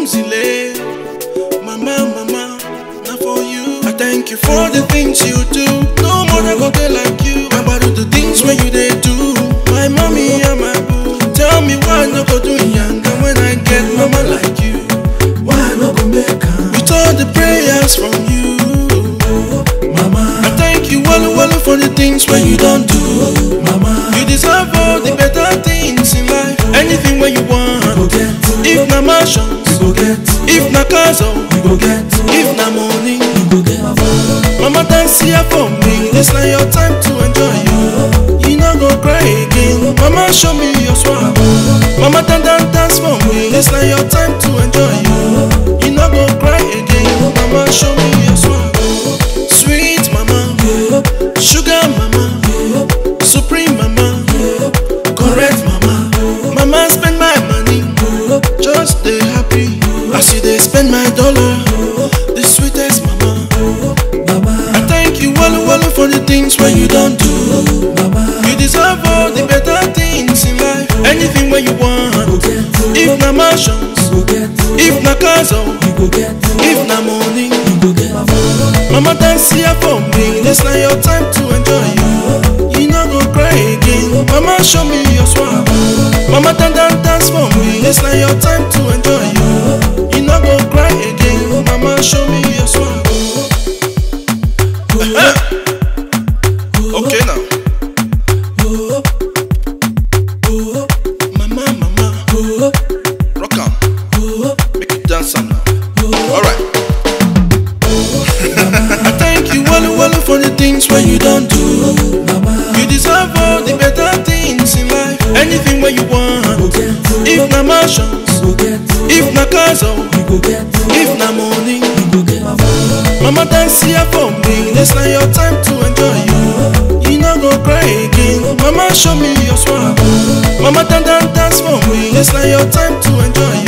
Uzile. Mama, mama, not for you. I thank you for the things you do. No more I go there like you. About the things when you they do. My mommy and my boo. Tell me why no go do younger when I get mama like you. Why no go make her? With all the prayers from you. Mama, I thank you, Wallu Wallu, for the things when you don't do. mama, You deserve all the better things in life. Anything when you go want. get, If na mansions, you go get, if na cars, oh, you go get, if na money. you go get. Mama dance here for me. This na your time to enjoy you. You no go cry again. Mama show me your swag. Mama dance dance dance for me. This na your time to enjoy you. You no go cry again. Mama show me your swag. Sweet mama, sugar mama, supreme mama, correct mama. Mama spend my money, just stay happy. As you dey spend my dollar, the sweetest mama. Mama, I thank you, Wallu Wallu, for the things when you don't do. mama, You deserve all the better things in life. Anything when you go want. get, If na mansions, you go get, if na cars, oh, you go get, if na money. you go get. Mama dance here for me. This na your time to enjoy you. You no go cry again. Mama show me your swag. Mama dance dance dance for me. This na your time to enjoy you. You no go cry again. Mama show me your swag. okay now. Mama, mama, rock on. Make it dance on now. Alright. I thank you, Wallu Wallu, for the things when you don't do. Mama, You deserve all the better things in life. Anything when you go want. get, If na mansions, you go get, if na cars, oh, you go get, if na money. you go get. Mama dance here for me. This na your time to enjoy you. You no go cry again. Mama show me your swag. Mama dance dance dance for me. This na your time to enjoy